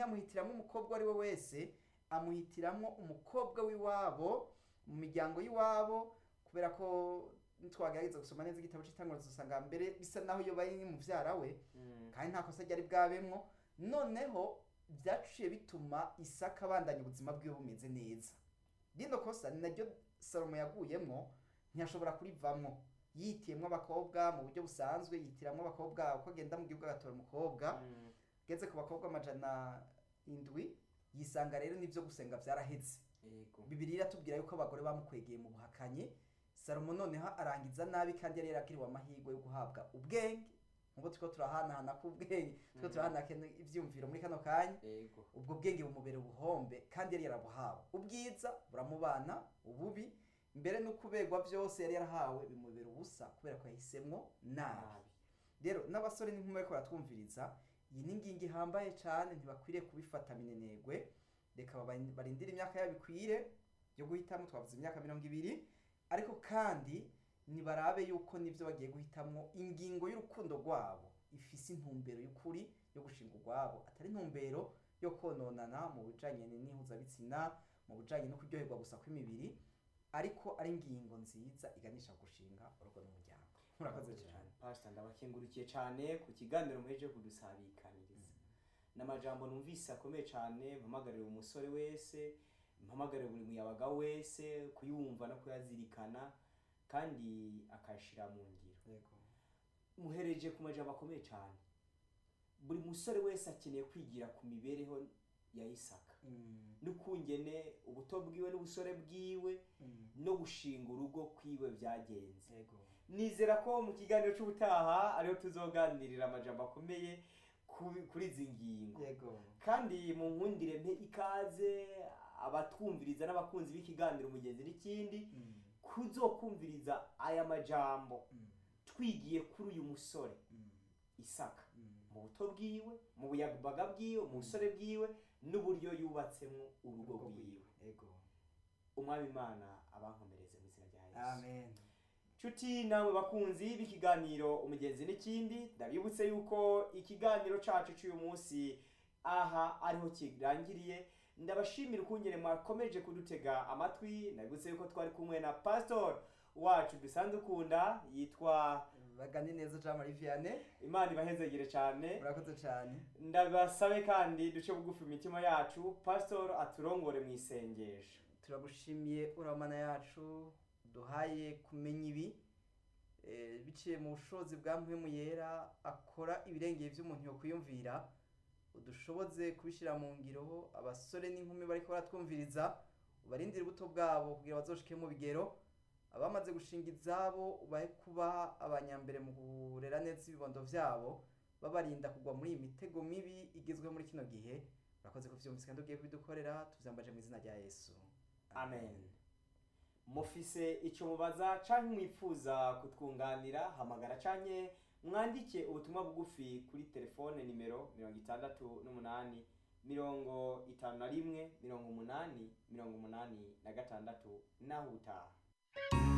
ntiyamuhitiramo umukobwa uwo ari we wese amuhitiramo umukobwa w'iwabo mu miryango y'iwabo kubera ko nitwagerageza gusoma neza igitabo cy'itanguriro dusanga mbere bisa naho iyo bari muvyara we Mm. kandi nta kosa ryari bwabemwo noneho byaciye bituma isaka abandanya ubuzima bwiwe bumeze neza rino kosa ni naryo salomo yaguyemwo ntiyashobora kurivamwo yitiyemwo abakobwa mu buryo busanzwe yitiramwo abakobwa uko agenda mu gihugu agatora umukobwa Mm. ageze ku bakobwa amajana indwi yisanga rero n'ivyo gusenga vyaraheze Yego. bibiri iratubwira yuko abagore bamukwegeye mu buhakanyi salomo noneho arangiza nabi kandi yari yarakiriwe amahirwe yo guhabwa ubwenge nk'uko turiko turahanahana k'ubwenge turiko Mhm. turahanahana ivyiyumviro muri kano kanya Yego. ubwo bwenge bumubera ubuhombe kandi yari yarabuhawe ubwiza buramubana ububi mbere no kuberwa byose yari yarahawe bimubera ubusa kubera ko yahisemwo nabi Nabi. rero n'abasore n'inkumi bariko baratwumviriza iyi ni ingingo ihambaye cane ntibakwiriye kubifata minenegwe reka baba- barindire imyaka yabo ikwire yo guhitamo twavuze imyaka mirongo ibiri ariko kandi nibarabe yuko nivyo bagiye guhitamwo ingingo y'urukundo rwabo ifise intumbero y'ukuri yo gushinga urwabo atari intumbero yo kononana mu bijanye n'ihuzabitsina mu bijanye no kuryoherwa gusa kw'imibiri ariko ari ingingo nziza iganisha ku gushinga urugo n'umuryango murakoze cyane pastor ndabakengurukiye cyane ku kiganiro muheje kudusabikaniriza n'amajambo numvise akomeye cyane mpamagarira umusore wese mpamagarira buri muyabaga wese kuyumva no kuyazirikana kandi akayashira mu ngiro yego muhereje ku majambo akomeye cyane buri musore wese akeneye kwigira ku mibereho ya isaka Mm, n'ukungene ubuto bwiwe n'ubusore bwiwe mm, no gushinga urugo kwiwe byagenze yego nizera ko mu kiganiro cy'ubutaha ariho tuzoganirira amajambo akomeye ku- kuri izi ngingo yego kandi mu nkundire mpe ikaze abatwumviriza n'abakunzi b'ikiganiro mugenzi n'ikindi Mm, kuzokumviriza aya majambo mm, twigiye kuri uyu musore mm, isaka mm. mu buto bwiwe mu buyabaga bwiwe mu busore bwiwe n'uburyo yubatsemo urugo Urugo rwiwe yego umwami imana abankomereze mu izina rya yesu amen nshuti namwe bakunzi b'ikiganiro umugenzi n'ikindi ndabibutse yuko ikiganiro cacu cy'uyu munsi aha ariho kirangiriye ndabashimira ukungene mwakomeje kudutega amatwi ndabibutse yuko twari kumwe na pastor wacu dusanzwe ukunda yitwa bagane neza jean marie vianney imana ibahezegere cyane murakoze cyane ndabasabe kandi duce bugufi imitima yacu pastor aturongore mu isengesho turagushimiye uramana yacu duhaye kumenya ibi eh, biciye mu bushobozi bwa mpwemu yera akora ibirengeye by'umuntu yokwiyumvira udushoboze kubishyira mu ngiro abasore n'inkumi bariko baratwumviriza ubarindire ubuto bwabo kugira bazoshike mu bigero abamaze gushinga izabo ubahe kuba abanyambere mu kurera neza ibibondo vyabo babarinda kugwa muri iyi mitego mibi igezweho muri kino gihe urakoze kuvyumvise kandi ugiye kubidukorera tuvyambaje mu izina rya yesu amen mufise icyo mubaza canke mwifuza kutwunganira hamagara canke mwandike ubutumwa bugufi kuri telefone nimero mirongo itandatu n'umunani mirongo itanu na rimwe mirongo umunani mirongo umunani na gatandatu naho utaha